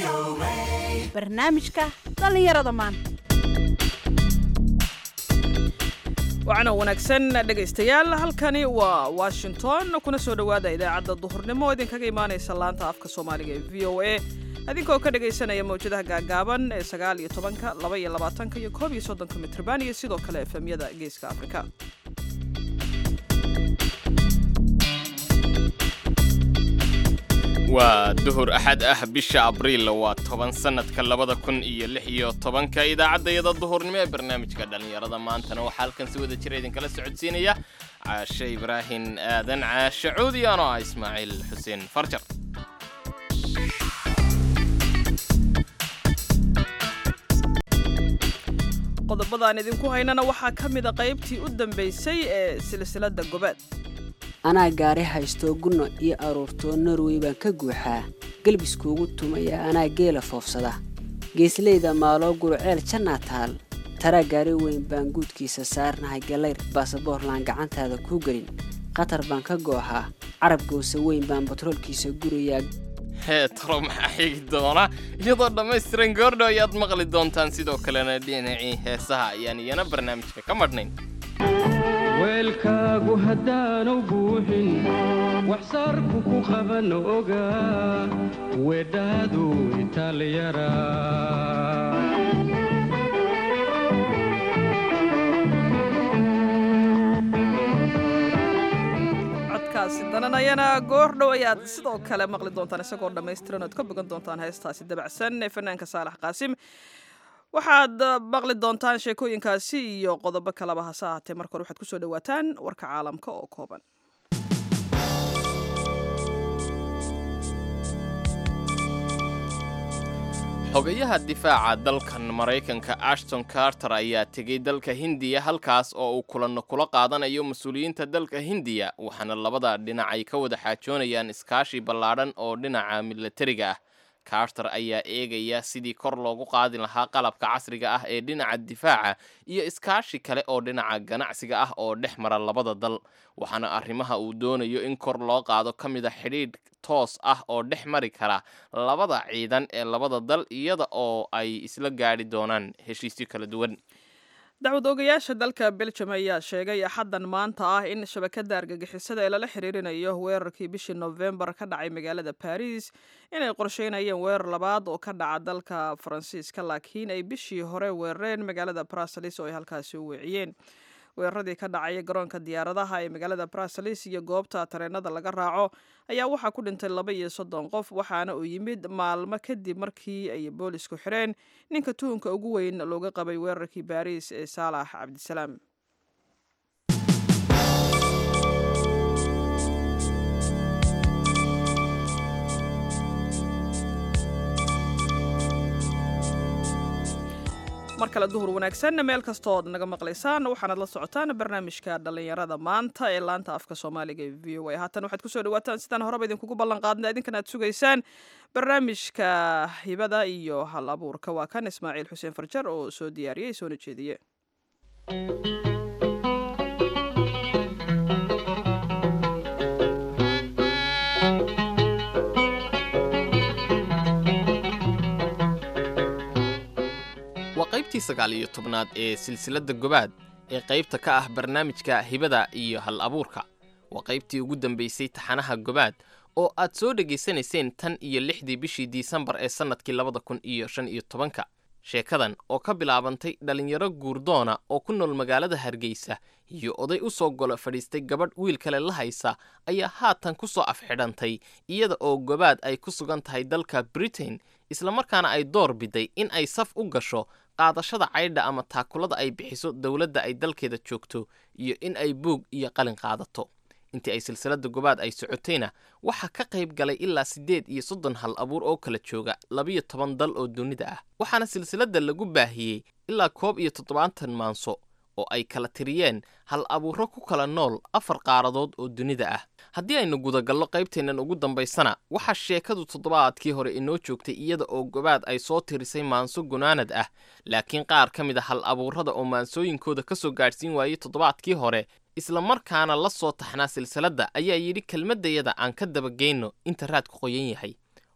barnaamijka dhallinyarada maanta wacana wanaagsan dhegaystayaal halkani waa washington kuna soo dhowaada idaacadda duhurnimo oo idinkaga imaanaysa laanta afka soomaaliga ee v o a adinkoo ka dhagaysanaya mawjadaha gaagaaban ee sagaal iyo tobanka laba iyo labaatanka iyo koob iyo soddonka mitrban iyo sidoo kale efemyada geeska afrika waa duhur axad ah bisha abriil waa toban sannadka labada kun iyo lix iyo tobanka idaacaddayada duhurnimo ee barnaamijka dhallinyarada maantana waxaa halkan si wada jira idinkala socodsiinaya caashe ibraahin aadan caashe cuudi anoo ah ismaaciil xuseen farjar qodobadaan idinku haynana waxaa ka mida qaybtii u dambaysay ee silsiladda gobaad anaa gaari haystoo gunno iyo aruurtoo norwey baan ka guuxaa gelbiskuugu tumaya anaa geela foofsada geesleyda maaloo guruceel jannaa taal taraa gaari weyn baan guudkiisa saarnahay gallayr baasaboorlaan gacantaada kuu gelin qatar baan ka gooxaa carab gowse weyn baan batroolkiisa gurayaa hee talo maxaa xigi doona iyadoo dhammaystiran goordho ayaad maqli doontaan sidoo kalena dhinacii heesaha ayaan iyana barnaamijka ka madhnayn weelkaagu haddaanu buuxin waxsaarku ku qaban ogaa wedhaadu italyara codkaasi dananayana goordhow ayaad sidoo kale maqli doontaan isagoo dhammaystiran oad ka bogan doontaan heestaasi dabacsan ee fanaanka saalax qaasim waxaad maqli doontaan sheekooyinkaasi iyo qodobo kaleba hase ahaatee marka hore waxaad kusoo dhawaataan warka caalamka oo kooban xogayaha difaaca dalkan maraykanka ashton carter ayaa tegey dalka hindiya halkaas oo uu kulanno kula qaadanayo mas-uuliyiinta dalka hindiya waxaana labada dhinac ay ka wada xaajoonayaan iskaashi ballaadhan oo dhinaca milatariga ah carter ayaa eegaya sidii kor loogu qaadi lahaa qalabka casriga ah ee dhinaca difaaca iyo iskaashi kale oo dhinaca ganacsiga ah oo dhex mara labada dal waxaana arrimaha uu doonayo in kor loo qaado ka mid a xidhiidh toos ah oo dhex mari kara labada ciidan ee labada dal iyada oo ay isla gaadhi doonaan heshiisyo kala duwan dacwad oogayaasha dalka beljum ayaa sheegay axaddan maanta ah in shabakadda argagixisada ee lala xiriirinayo weerarkii bishii nofembar ka dhacay magaalada baris inay qorsheynayeen weerar labaad oo ka dhaca dalka faransiiska laakiin ay bishii hore weerareen magaalada brasalis oo ay halkaasi u weeciyeen weeraradii ka dhacaya garoonka diyaaradaha ee magaalada brasalis iyo goobta tareenada laga raaco ayaa waxaa ku dhintay laba iyo soddon qof waxaana uu yimid maalmo kadib markii ay boolisku xireen ninka tuhunka ugu weyn looga qabay weerarkii baariis ee saalax cabdisalaam mar kale duhur wanaagsan meel kastood naga maqlaysaan waxaanaad la socotaan barnaamijka dhallinyarada maanta ee laanta afka soomaaliga ee v o a haatan waxaad kusoo dhawaataan sidaan horeba idinkugu ballan qaadna idinkan aad sugaysaan barnaamijka hibada iyo hal abuurka waa kan ismaaciil xuseen farjar oo soo diyaariyey soona jeediye waa qaybtii sagaal iyo tobnaad ee silsiladda gobaad ee qaybta ka ah barnaamijka hibada iyo hal abuurka waa qaybtii ugu dambaysay taxanaha gobaad oo aad soo dhegaysanayseen tan iyo lixdii bishii disembar ee sannadkii labada kun iyo shan iyo tobanka sheekadan oo ka bilaabantay dhallinyaro guurdoona oo ku nool magaalada hargeysa iyo oday u soo golo fadhiistay gabadh wiil kale la haysa ayaa haatan ku soo afxidhantay iyada oo gobaad ay ku sugan tahay dalka britain islamarkaana ay door biday in ay saf u gasho qaadashada caydha ama taakulada ay bixiso dowladda ay dalkeeda joogto iyo in ay buug iyo qalin qaadato intii ay silsiladda gobaad ay socotayna waxaa ka qayb galay ilaa siddeed iyo soddon hal abuur oo kala jooga labiyo toban dal oo dunida ah waxaana silsiladda lagu baahiyey ilaa koob iyo toddobaatan maanso oo ay kala tiriyeen hal abuuro ku kala nool afar qaaradood oo dunida ah haddii aynu gudagallo qaybteennan ugu dambaysana waxaa sheekadu toddobaadkii hore inoo joogtay iyada oo gobaad ay soo tirisay maanso gunaanad ah laakiin qaar ka mid a hal abuurada oo maansooyinkooda ka soo gaadhsiin waayey toddobaadkii hore isla markaana la soo taxnaa silsiladda ayaa yidhi kelmaddayada aan ka dabageyno inta raadku qoyan yahay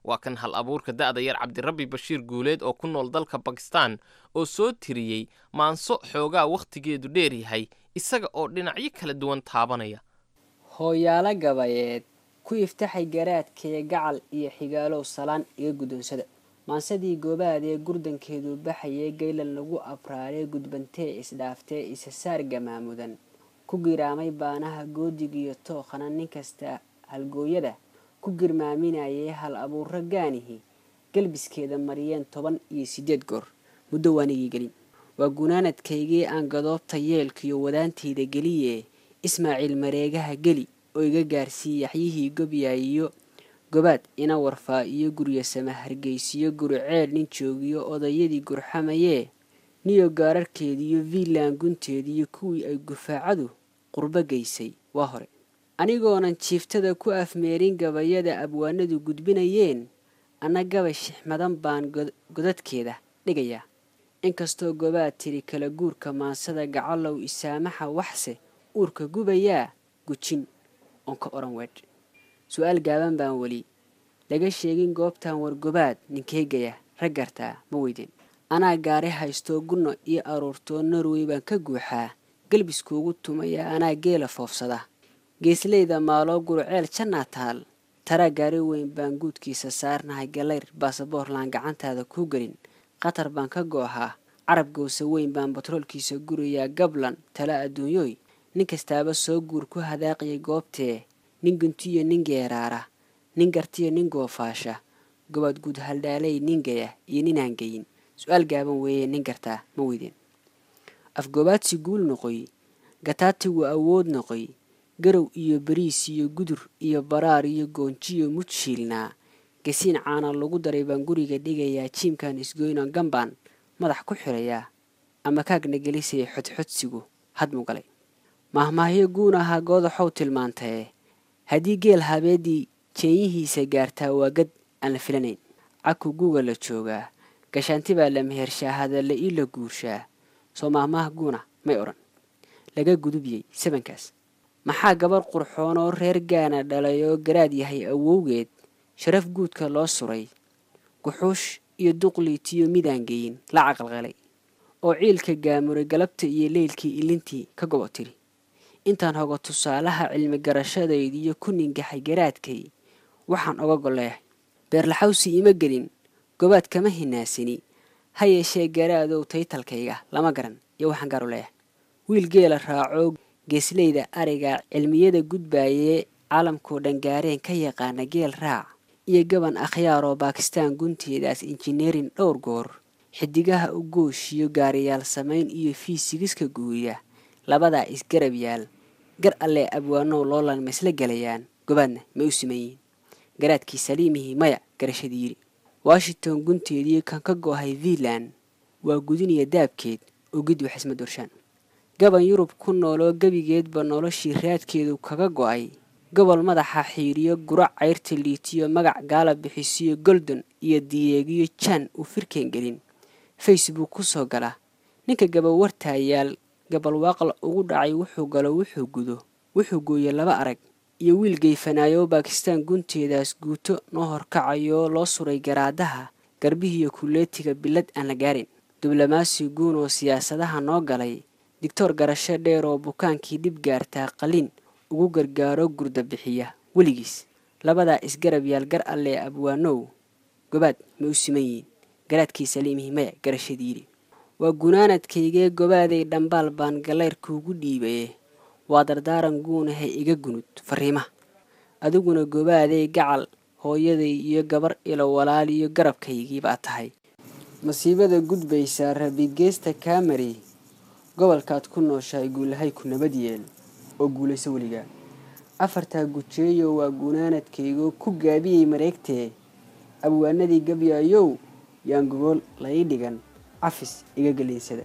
waa kan hal abuurka da'da yar cabdirabbi bashiir guuleed oo ku nool dalka bakistan oo soo tiriyey maanso xoogaa wakhtigeedu dheer yahay isaga oo dhinacyo kala duwan taabanaya hooyaalo gabayeed ku iftaxay garaadkee gacal iyo xigaalow salaan iga guddoonsada maansadii goobaad ee gurdankeedu baxayee gaylan lagu abraaree gudbantee isdhaaftee isasaar gamaamudan ku giraamay baanaha goodigiyo tookhana nin kasta halgooyada ku girmaaminayay hal abuuro gaanihi galbiskeeda mariyeen toban iyo siddeed goor muddo waanigii gelin waa gunaanadkaygii aan gadoobta yeelkiyo wadaantayda geliye ismaaciil mareegaha geli oo iga gaarsiiye yaxyihii gobyaayiyo gobaad ina warfaa iyo guryo sama hargeysiyo guruceel nin joogiyo odayadii gurxamayee niyo gaararkeediiyo viilan gunteediiyo kuwii ay gufaacadu qurbo geysay waa hore anigoonan jiiftada ku afmeerin gabayada abwaanadu gudbinayeen anna gabay shixmadan baan godadkeeda dhigayaa inkastoo gobaad tiri kala guurka maansada gacalow isaamaxa waxse uurka gubayaa gujin oon ka odhan weedh su-aal gaaban baan weli laga sheegin goobtan wargobaad ninkeegaya rag gartaa ma weydeen anaa gaari haystoo gunno iyo aruurtoo norway baan ka guuxaa galbiskuugu tumaya anaa geela foofsada geesleyda maaloo guruceel jannaa taal taraa gaari weyn baan guudkiisa saarnahay galayr baasaboorlaan gacantaada kuu gelin qatar baan ka goohaa carab gowse weyn baan batroolkiisa gurayaa gablan tala adduunyooy nin kastaaba soo guur ku hadaaqiyay goobtee nin guntiyo nin geeraara nin gartiyo nin goofaasha gobaad guud haldhaalay nin gaya iyo ninaan geyin su-aal gaaban weeye nin gartaa ma weydeen afgoobaadsi guul noqoy gataatigu awood noqoy garow iyo bariis iyo gudur iyo baraar iyo goonjiyo mudshiilnaa gasiin caana lagu daray baan guriga dhigayaa jiimkan isgoyno gambaan madax ku xirayaa ama kaagna gelisaya xodxodsigu hadmu galay mahmaahyo guun ahaa goodaxow tilmaantae haddii geel habeedii jeenyihiisa gaartaa waa gad aan la filanayn caku guga la joogaa gashaanti baa la mehershaa hadalle ii la guurshaa soo maahmaah guuna may odhan laga gudubiyey sabankaas maxaa gabar qurxoonoo reer gaana dhalay oo garaad yahay awowgeed sharaf guudka loo suray guxuush iyo duqliitiyo midaan geyin la caqalqalay oo ciilka gaamuray galabta iyo leylkii ilintii ka gobo tiri intaan hogo tusaalaha cilmi garashadaydiiyo ku ningaxay garaadkay waxaan oga golleehay beerlaxawsi ima gelin gobaad kama hinaasini ha yeeshee garaadow taytalkayga lama garan iyo waxaan gaar u leeyahay wiil geela raacoo geesleyda ariga cilmiyada gudbaayee caalamkoo dhangaareen ka yaqaana geel raac iyo gaban akhyaaroo baakistaan gunteedaas injineerin dhowr goor xidigaha u gooshiyo gaariyaal samayn iyo fiisigiska guuriya labadaa isgarab yaal gar allee abwaanow loolan ma isla gelayaan gobaadna ma u siman yihiin garaadkii saliimihii maya garashadii yidhi washington gunteedii kan ka go-hay viilan waa gudiniya daabkeed oo gid wax isma doorshaan gaban yurub ku nooloo gebigeedba noloshii raadkeedu kaga go-ay gobol madaxa xiiriyo gurac cayrta liitiyo magac gaala bixisiyo goldon iyo diyeegiyo jaan uu firkeen gelin facebook ku soo gala ninka gabawartaayaal gabalwaaqla ugu dhacay wuxuu galo wuxuu gudo wuxuu gooye laba arag iyo wiil geyfanaayo baakistaan gunteedaas guuto noo horkacayoo loo suray garaadaha garbihiiyo kuleetiga bilad aan la gaarin diblomaasi guun oo siyaasadaha noo galay digtoor garasho dheer oo bukaankii dhib gaartaa qalin ugu gargaaro gurda bixiya weligiis labadaa isgarab yaal gar allee abwaanow gobaad ma u siman yihiin garaadkii saliimihii maya garashadiidhi waa gunaanadkaygee gobaaday dhambaal baan galayrkuugu dhiibaye waa dardaaran guunahay iga gunud fariimaha adiguna gobaaday gacal hooyaday iyo gabar ilo walaal iyo garabkaygii baa tahay masiibada gudbaysaa rabigeesta kaamari gobolkaad ku nooshahay guulahay ku nabad yeel oo guulayso weligaa afartaa gujeeyo waa gunaanadkaygoo ku gaabiyey mareegtee abwaanadii gabyaayow yaan gogol lai dhigan cafis iga gelinsada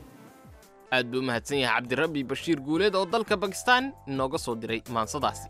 aad buu u mahadsan yahay cabdirabbi bashiir guuleed oo dalka bakistaan inooga soo diray maansadaasi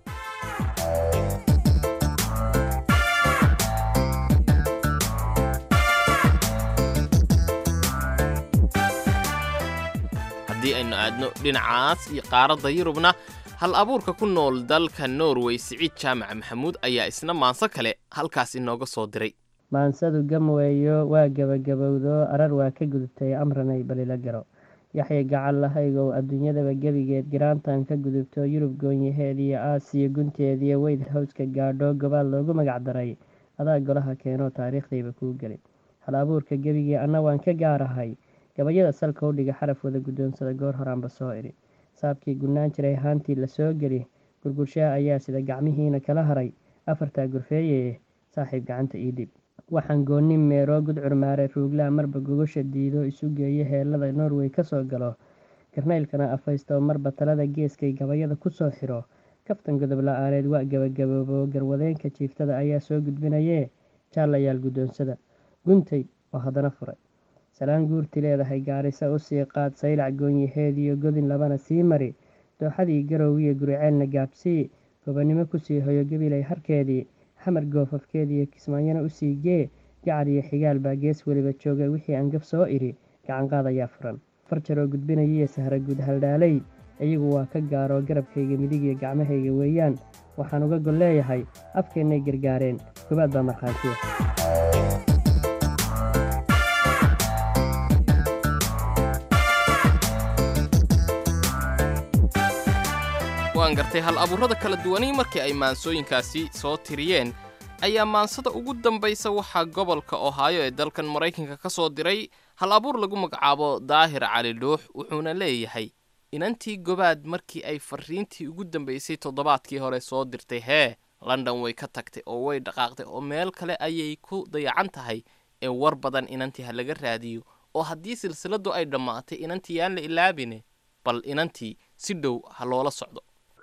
haddii aynu aadno dhinacaas iyo qaaradda yurubna hal abuurka ku nool dalka norway siciid jaamac maxamuud ayaa isna maanso kale halkaas inooga soo diray maansadu gamweeyo waa gebagabowdo arar waa ka gudubtay amranay balila garo yaxya gacal lahaygow adduunyadaba gebigeed garaantan ka gudubto yurub goonyaheed iyo aasiya gunteediyo weyd hawska gaadho gobaal loogu magac daray adaa golaha keenoo taariikhdayba kuu gelin hal abuurka gebigii anna waan ka gaarahay gabayada salka u dhiga xaraf wada guddoonsada goor horaanba soo idhi saabkii gunnaan jiray haantii la soo geli gurgurshaha ayaa sida gacmihiina kala haray afartaa gurfeeyeye saaxiib gacanta ii dhib waxaan goonni meeroo gudcur maare ruuglaa marba gogosha diido isu geeyo heelada norway ka soo galo garnaylkana afaysto marba talada geeskay gabayada ku soo xiro kaftan godob la-aaneed waa gebagaboobo garwadeenka jiiftada ayaa soo gudbinayee jaalayaal guddoonsada guntay oo haddana furay salaan guurti leedahay gaarisa u sii qaad saylac goonyaheediyo godin labana sii mari dooxadii garowiyo guriceelna gaabsii gobonnimo kusii hoyo gabilay harkeedii xamar goofafkeediiyo kismaanyana usii gee gacar iyo xigaal baa gees weliba jooga wixii aan gab soo idhi gacanqaad ayaa furan farjaroo gudbinayiyo sahra guud haldhaalay iyagu waa ka gaaroo garabkayga midig iyo gacmahayga weeyaan waxaan uga gol leeyahay afkeennay gargaareen gobaad baa markhaantiya waan gartay hal abuurada kala duwani markii ay maansooyinkaasi soo tiriyeen ayaa maansada ugu dambaysa waxaa gobolka ohaayo ee dalkan maraykanka ka soo diray hal abuur lagu magacaabo daahir cali dhuux wuxuuna leeyahay inantii gobaad markii ay fariintii ugu dambaysay toddobaadkii hore soo dirtay hee london way ka tagtay oo way dhaqaaqday oo meel kale ayay ku dayacan tahay ee war badan inantii ha laga raadiyo oo haddii silsiladu ay dhammaatay inantii yaan la ilaabine bal inantii si dhow ha loola socdo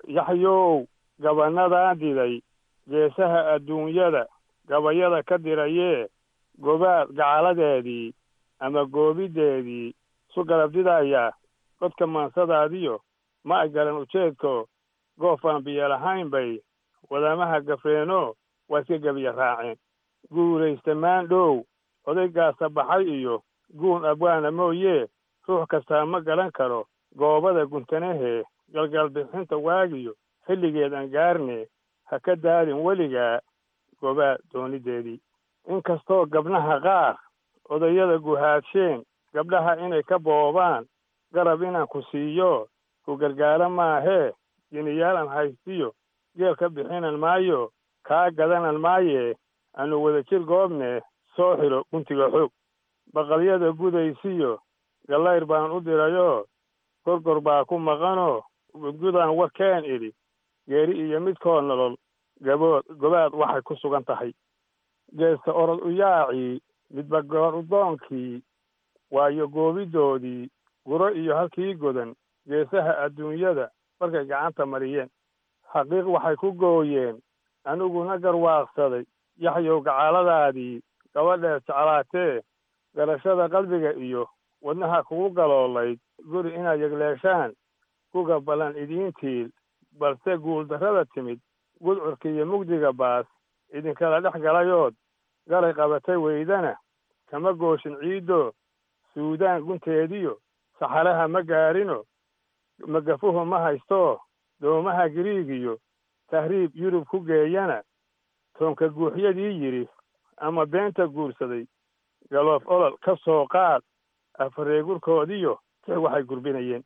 yaxyow gabanadan diday geesaha adduunyada gabayada ka dirayee gobaad gacaladeedii ama goobiddeedii su garabdidaya godka maansadaadiyo ma ay garan ujeedko goofaan biyo lahayn bay wadamaha gafreeno waa iska gebiya raaceen guulaysta maandhow odaygaasa baxay iyo guun abwaana mooyee ruux kastaa ma garan karo goobada guntanahee galgalbixinta waagiyo xilligeed aan gaarne ha ka daadin weligaa gobaad doonideedii inkastoo gabdhaha qaar odayada guhaadsheen gabdhaha inay ka boobaan garab inaan ku siiyo ku gargaaro maahee jiniyaalan haystiyo geel ka bixinan maayo kaa gadanan maayee aanu wadajir goobne soo xidho guntiga xoog baqalyada gudaysiyo gallayr baan u dirayoo gorgor baa ku maqanoo gudgudaan warkeen idhi geeri iyo midkoo nolol gabood gobaad waxay ku sugan tahay geesta orod u yaacii midba goor udoonkii waayo goobidoodii guro iyo halkii godan geesaha adduunyada markay gacanta mariyeen xaqiiq waxay ku gooyeen aniguna garwaaqsaday yaxyow gacaaladaadii gabadheed jeclaatee garashada qalbiga iyo wadnaha kugu galoolayd guri inaad yegleeshaan kuga ballan idiintiil balse guuldarrada timid gudcurka iyo mugdiga baas idinkala dhex galayood galay qabatay weydana kama gooshin ciiddo suudaan gunteediyo saxaraha ma gaarino magafuhu ma haysto doomaha giriigiyo tahriib yurub ku geeyana toonka guuxyadii yidhi ama beenta guursaday galoof olol ka soo qaad afareegurkoodiyo tix waxay gurbinayeen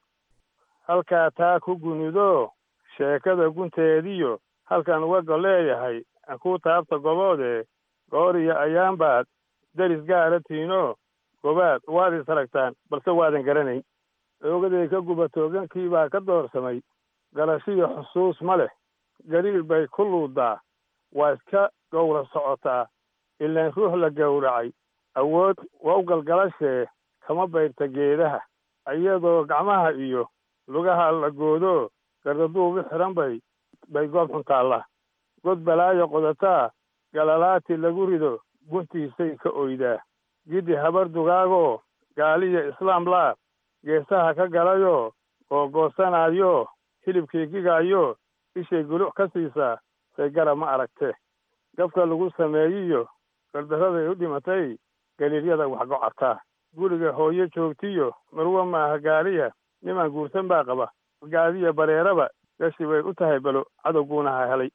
halkaa taa ku gunudoo sheekada gunteediyo halkan uga gol leeyahay aan kuu taabta goboodee gooriyo ayaanbaad deris gaara tiinoo gobaad waad is aragtaan balse waadan garanayn oogaday ka gubatoogankii baa ka doorsamay galashiyo xusuus ma leh gariir bay ku luudaa waa iska gowra socotaa ilaan ruux la gowracay awood waa u galgalashee kama bayrta geedaha iyadoo gacmaha iyo lugaha la goodo gardaduubi xiran bay bay goob xun taallaa god balaayo qodataa galalaati lagu rido guntiisay ka oydaa giddi habar dugaagoo gaaliya islaam laa geesaha ka galayoo googoosanaayo hilibkii gigaayo ishay guluc ka siisaa say garab ma aragtee gabka lagu sameeyiyo gardarraday u dhimatay galiiryada wax gocataa guriga hooyo joogtiyo marwe maaha gaaliya niman guursan baa qaba gaadiya bareeraba gashi bay u tahay balo cadowguuna ha helay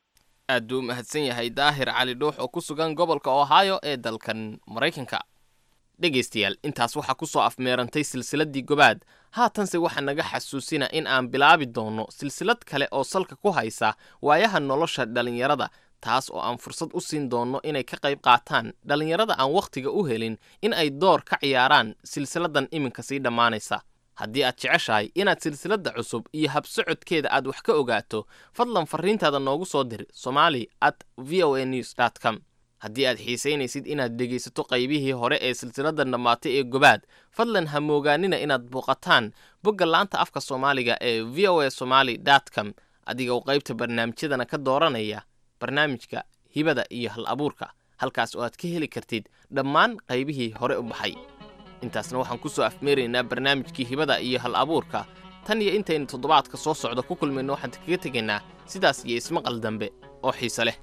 aad buu u mahadsan yahay daahir cali dhuux oo ku sugan gobolka ohio ee dalkan maraykanka dhegaystayaal intaas waxaa ku soo afmeerantay silsiladdii gobaad haatanse waxaa naga xasuusina in aan bilaabi doonno silsilad kale oo salka ku haysa waayaha nolosha dhallinyarada taas oo aan fursad u siin doonno inay ka qayb qaataan dhallinyarada aan wakhtiga u helin in ay door ka ciyaaraan silsiladdan iminka sii dhammaanaysa haddii aad jeceshahay inaad silsiladda cusub iyo habsocodkeeda aad wax ka ogaato fadlan farriintaada noogu soo dir somali at v o a news dt com haddii aad xiisaynaysid inaad dhegaysato qaybihii hore ee silsiladdan dhammaatay ee gobaad fadlan ha moogaanina inaad booqataan bogga laanta afka soomaaliga ee v o a somali dt com adiga oo qaybta barnaamijyadana ka dooranaya barnaamijka hibada iyo hal abuurka halkaas oo aad ka heli kartid dhammaan qaybihii hore u baxay intaasna waxaan ku soo afmeeraynaa barnaamijkii hibada iyo hal abuurka tan iyo intaynu toddobaadka soo socda ku kulmayno waxaan kaga tegaynaa sidaas iyo ismaqal dambe oo xiise leh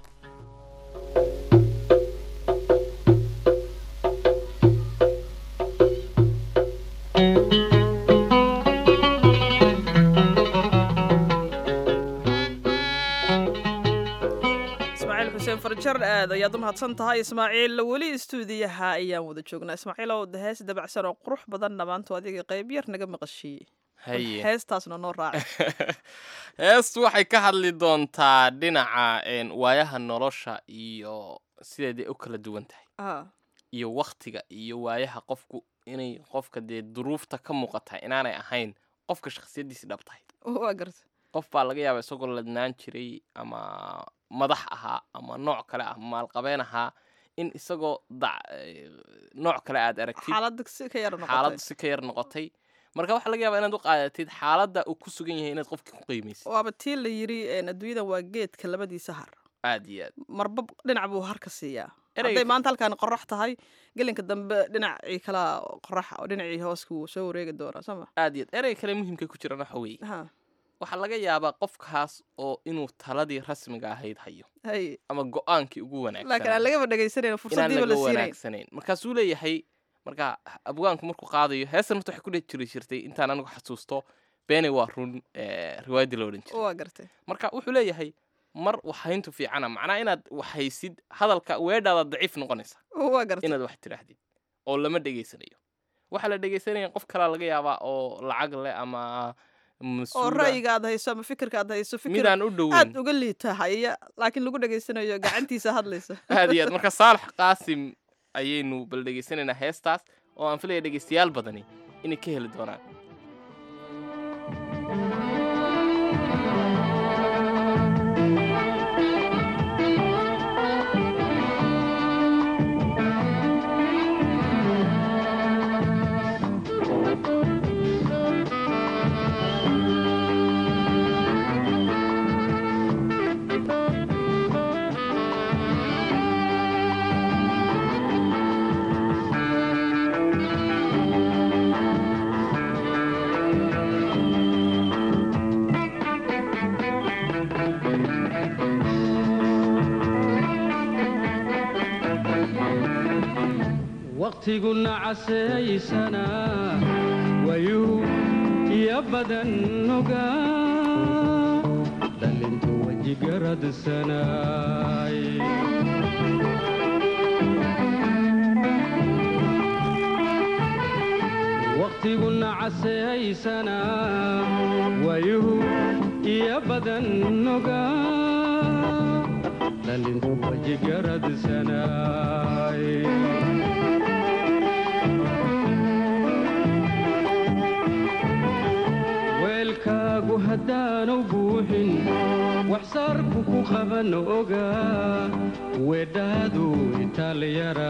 ismaaciil xuseen farjar aad ayaad u mahadsan tahay ismaaciil weli istuudiyaha ayaan wada joognaa ismaaciilow de hees dabacsan oo qurux badanna maanta adiga qayb yar naga maqashiiyey haye heestaasna noo raaca heestu waxay ka hadli doontaa dhinaca een, waayaha nolosha iyo sideeday u kala duwan tahay Ah, iyo wakhtiga iyo waayaha qofku inay qofka dee duruufta ka muuqata inaanay ahayn qofka shakhsiyaddiisi dhab tahay waa garta qof baa laga yaabaa isagoo ladnaan jiray ama madax ahaa ama nooc kale ah maalqabeen ahaa in isagoo dac eh, nooc kale aad aragtid xaaladda si ka yar xaaladdu noqotay si ka yar noqotay marka waxaa laga yaabaa inaad u qaadatid xaaladda uu ku sugan yahay inaad qofkii ku qiimaysid waaba tii la yiri een, adduunyadan waa geedka labadiisa har aad iyo aad marba dhinac buu harka siiyaa Ereyga- hadday maanta halkaan qorax tahay gelinka dambe dhinacii kalaa qorax oo dhinacii hooska wuu soo wareegi doonaa sooma aad iyo aad erey kale muhiimka ku jirana waxa weeye ha waxaa laga yaabaa qofkaas oo inuu taladii rasmiga ahayd hayo hay ama go-aankii ugu laakiin aan wanaagsanaa lagaba dhegaysanayno inaan fursadiiba la laga siinayn wanaagsanayn markaasuu leeyahay marka abwaanku markuu qaadayo heestan horta waxay ku dhex jiri jirtay intaan anigu xasuusto beene waa run eh, riwaayaddii la odhan jiray waa gartay marka wuxuu leeyahay mar waxhayntu fiicana macnaa inaad waxhaysid hadalka weedhaada daciif noqonaysa waa gartay inaad wax tidhaahdid oo lama dhegaysanayo waxaa la dhegaysanaya qof kalaa laga yaabaa oo lacag leh ama oo mas-uula ra'yiga aad hayso ama fikirka aad hayso fikir midaan u dhoweyn aad uga liita haya laakiin lagu dhegaysanayo gacantiisa hadlaysa aad iyo aad marka saalax qaasim ayaynu bal dhegaysanaynaa heestaas oo aan filaya dhegaystayaal badani inay ka heli doonaan waqtiguna casaysana wayuu iyo badan noga dhalintu wejigaradsanay waqtiguna casaysana wayuu iyo badan noga dhalintu wejigaradsanay weelkaagu haddaanu buuxin waxsaarku ku qaban oga weedhaadu itaalyara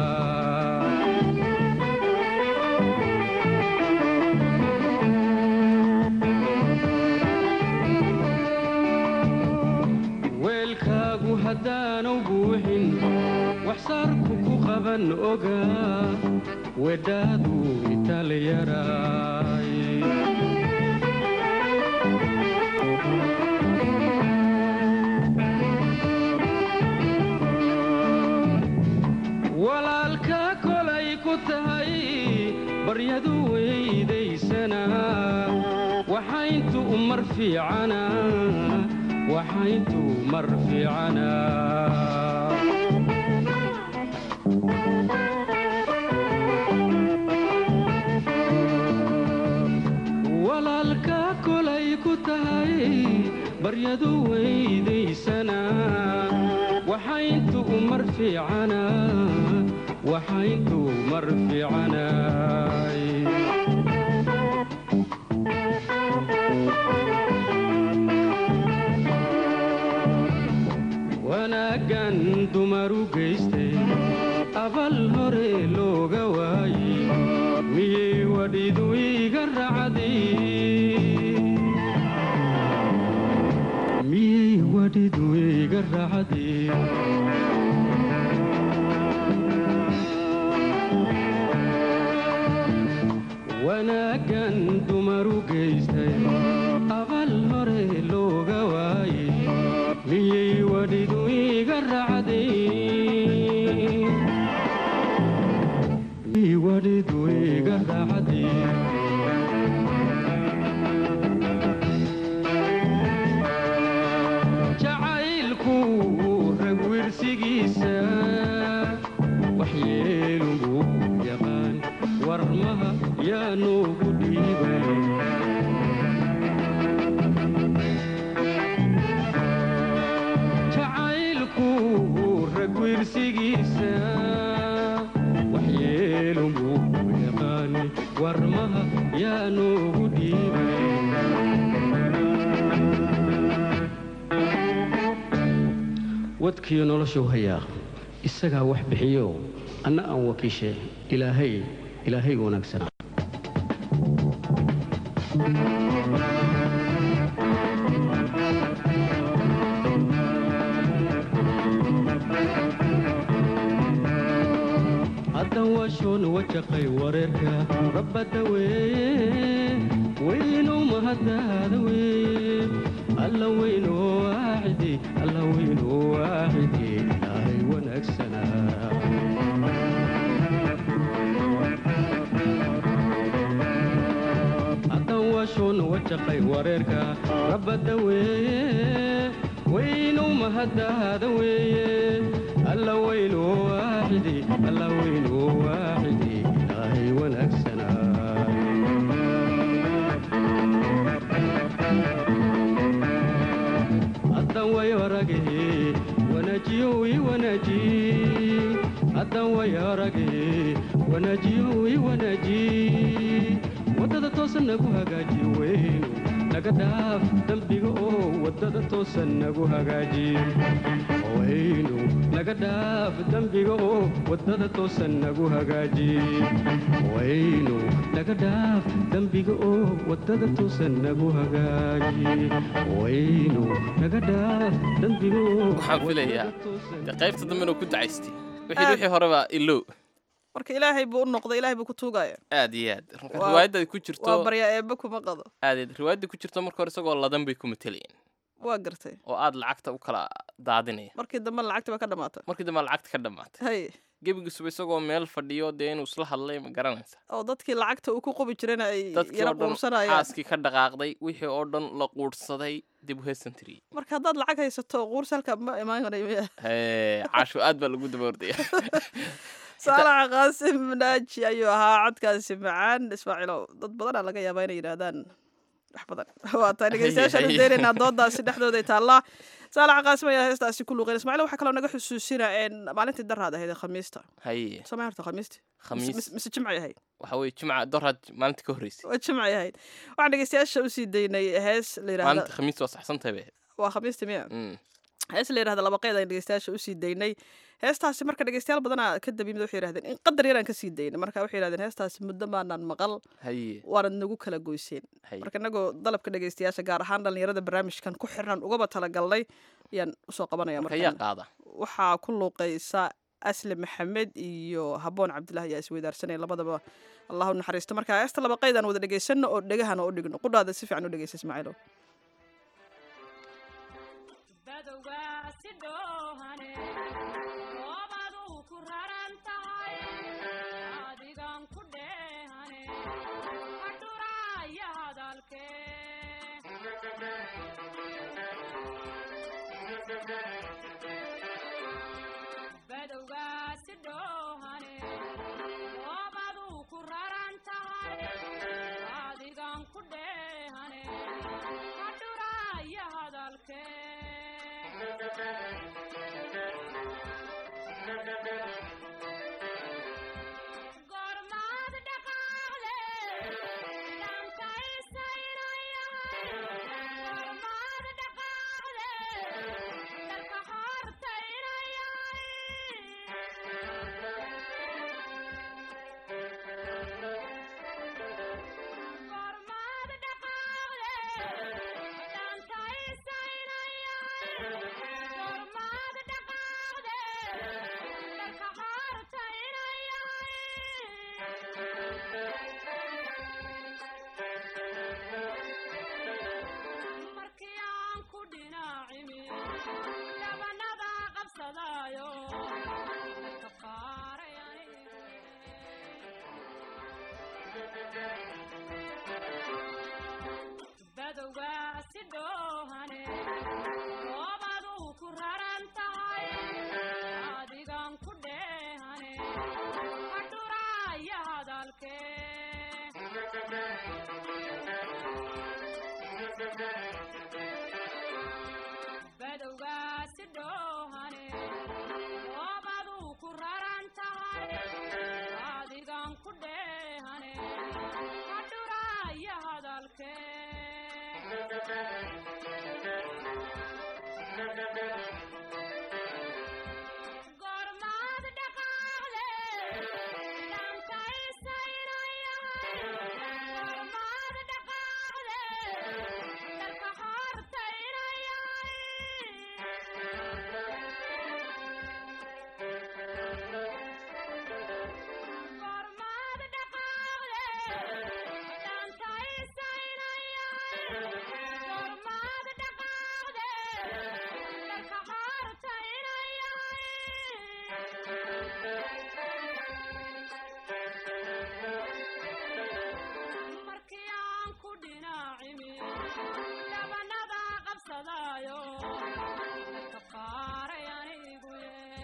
weelkaagu haddaanu buuxin waxsaarku ku qaban oga weedhaadu itaalyaraay walaalka kolay ku tahay baryadu weydaysana waxayntu umar fiicana waxayntuu mar fiicanaa walaalka kolay ku tahay baryadu weydaysana waxayntuu mar fiicanaa waxayntuu mar fiicanay wanaaggan dumaru geystay abal hore looga waayey miyay wadhidu iga racday miyay wadhidu iga racday wanaaggan dumaru geystay abal hore looga waayey miyay wadhidu iga racday miyay wadhidu iga racday jacaylku rag wirsigiisa waxyeelungu yaqaan warmaha yaa noogu dhiibay jacaylku rag wirsigiisa waxyeelungu yaqaan warmaha yaa noogu dhiibay wadkiyo noloshuu hayaa isagaa wax bixiyo anna aan wakiishe ilaahay ilaahayga wanaagsanaa haddan waashoon wajaqay wareerka rabbadda weeye weynow mahaddaada weeye alla weynoo waaxidi alla weynoo waaxidi ilaahay wanaagsanaa haddan waashoon wajaqay wareerka rabbadda weeye weynow mahaddaada weeye alla weynoo waaxidi alla weynoo waaxidi ilaahay wanaagsanaa haddan way aragahe wanaajiyo ii wanaaji haddan way aragahe wanaajiyo ii wanaaji waddada toosan nagu hagaaji weynu naga dhaaf dembiga oo waddada toosan nagu hagaaji weynu naga dhaaf dembiga oo waddada toosan nagu hagaaji weynu naga dhaaf dembiga oo waddada toosan nagu hagaaji weynu naga dhaaf dembiga oo Waxaan filayaa, waddada toosan dee qaybta dambe inuu ku dacaystay wixii wixii horeba ilow marka ilaahay buu u noqday ilaahay buu ku tuugaya aad iyo aad Marka Waa- riwaayadda ku waa jirto baryaa eebbe kuma qado aad iyo aad riwaayadda ku jirto marka hore isagoo ladan bay ku matelayeen waa gartay oo aad lacagta u kala daadinaya markii dambe lacagti baa ka dhamaatay markii dambe lacagta ka dhammaatay hay gebigisuba isagoo meel fadhiyo dee inuu isla hadlay ma garanaysa oo dadkii lacagta uu ku qubi jirayna ay dadkii yara oo dhan quursanayaan xaaskii ka dhaqaaqday wixii oo dhan la quudhsaday dib u heesantiriyey marka haddaad lacag haysato quurs halka ma imaanay miya Hee, caasho aad baa lagu daba ordaya saalaxa qaasim naaji ayuu ahaa codkaasi macaan ismaaciilow dad badanaa laga yaabaa inay yidhaahdaan wax badan waa tahay dhegeystayaashaan u daynaynaa doodaasi dhexdooday taallaa saalaxa qaasim ayaa heestaasi ku luuqeen ismaaciil waxaa kaloo naga xusuusina een maalintii daraad ahayd ee khamiista haye samee horta khamiisti khamiis mise jimcay ahayd waxa weye jimca dorad maalinta ka horreysay waa jimcay ahayd waxaan dhegeystayaasha usii daynay hees la yidhahda maalinta khamiis waa saxsantahay bay waa khamiisti miya ahayd hees la yidhahda laba qeyd aan dhegeystayaasha usii daynay heestaasi marka dhegeystayaal badanaa ka dabimid waxay yidhahdeen in qadar yaraan kasii daynay marka waxay yidhahdeen heestaasi muddo maanaan maqal haye waanad nagu kala goyseen haye marka inagoo dalabka dhegeystayaasha gaar ahaan dhalinyarada barnaamijkan ku xirnan ugaba talagalnay ayaan usoo qabanaya marka yaa markan qaada waxaa ku luuqaysa asli maxamed iyo haboon cabdilaahi ayaa isweydaarsanaya labadaba allah u naxariisto marka heesta laba qeydaan wada dhegeysano oo dhegahana u dhigno qudhaada si fiican u dhegeysa ismaaciilo badowgaasi dhoohane oobaduu ku raran tahay adigan ku dheehane madhuraya hadalkee badowgaasi dhoohane oobaduu ku raran tahay adigan ku dheehane ka dhuraya hadalkee gormaad dhaqaale dhankaysainayahay gormaad dhaqaale dharka hortaynayahay gormaad dhaqaale dhankaysainayahay gormaad dhaqaale dharka hortaynayahay markii aan ku dhinacimi dhabanada qabsadaayo ka qaaray badowgaasi dhoohane oobaduu ku raran tahay adigan ku dheehane ka dhuraya hadalkee badowgaasi dhoohane oobaduu ku raran tahay adigan ku dheehane ka dhuraya hadalkee gormaad dhaqaale dhankaysainayahay gormaad dhaqaale dharka hortaynayahay gormaad dhaqaale dhankaysainayahay gormaad dhaqaale dharka hortaynayahay markii aan ku dhinacimi dhabanada qabsadaayo ka qaaray anigu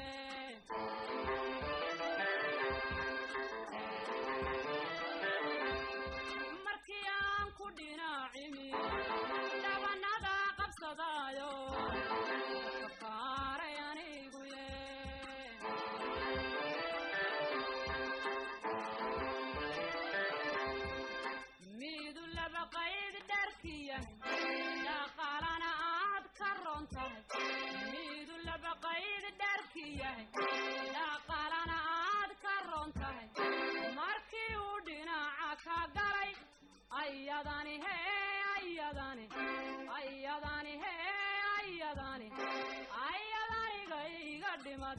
markii aan ku dhinacimi dhabanada qabsadaayo ka qaaray anigu miidu laba qayd dharkiya dhaqaalana aad ka ron tahay miidu laba qayd dharkiyahay dhaqaalana aad ka ron tahay markii uu dhinaca ka galay ayadani hee ayadani ayadani hee ayadani ayadaniga iga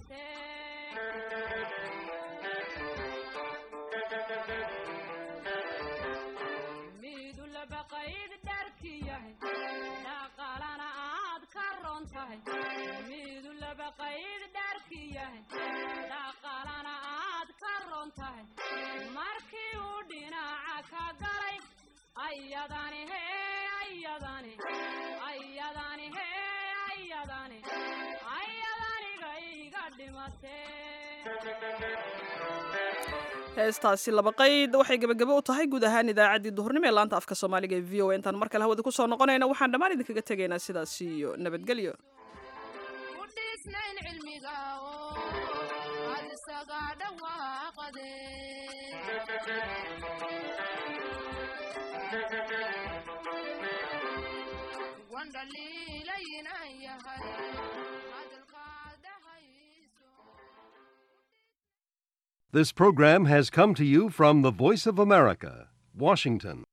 dhimatee miidu laba qayd dharkiyahay dhaqaalana aad ka ron tahay miidu laba qayd dharkiyahay dhaqaalana aad ka ron tahay markii uu dhinaca ka galay ayadani hee ayadani ayadani hee ayadani ayadaniga iga heestaasi laba qayd waxay gebagabo u tahay guud ahaan idaacaddii duhurnimo ee laanta afka soomaaliga ee v o a intaan mar kale hawada ku soo noqonayna waxaan dhammaan idinkaga tegaynaa sidaas iyo nabadgelyo ku dhiisnayn cilmiga oo aad isaga dhawaaqade wandhaliilaynan yahay hadalkaadahayso This program has come to you from the Voice of America, Washington.